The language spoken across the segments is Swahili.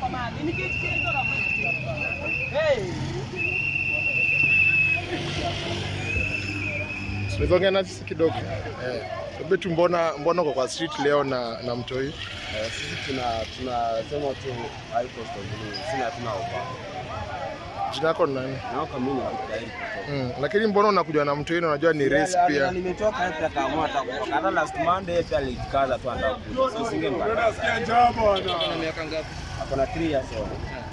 Tulizoongea na sisi kidogo. Eh. Betu, mbona mbona uko kwa street leo na na mtoi? Eh, sisi tuna tunasema tu high cost of living, sina hatuna ofa. Jina lako ni nani? Naoka mimi ni Dairi kutoka. Mm. Lakini mbona unakuja na mtoi na unajua ni race Na pia? nimetoka hapa akaamua atakuwa. Hata last Monday pia alikaza tu andakuja. So singemkataza. Ako na 3 years old.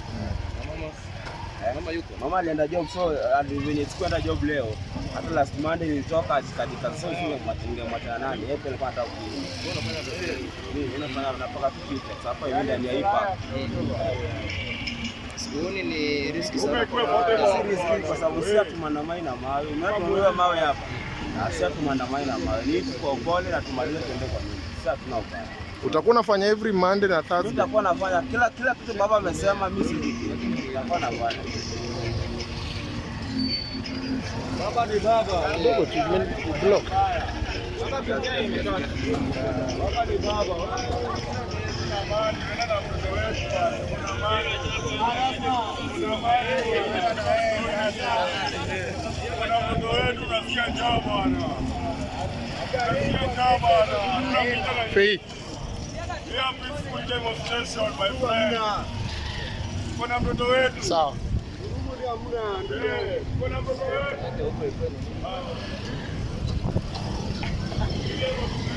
Eh, Mama yuko. Mama alienda job so ali- venye sikuenda job leo. Hata last Monday nilitoka katika so singemwachana nani. Yeye pia alikuwa anataka kuja. Mimi nafanya napaka kupita. Sasa hapa hivi ndani ya ipa. Sioni ni riski sana. Seriously, kwa sababu si hatumandamani na mawe. Umetunuliwa mawe hapa. Na si hatumandamani na mawe. Ni kwa upole na tumalize tuende kwa mimi. Si hatuna ubaya. Utakuwa unafanya every Monday na Mimi Thursday. nitakuwa nafanya kila kila kitu baba amesema mimi sijiki. Nitakuwa nafanya. Kidogo tu men- block. Fei. Kuna mtoto wetu Sawa. kuna mtoto wetu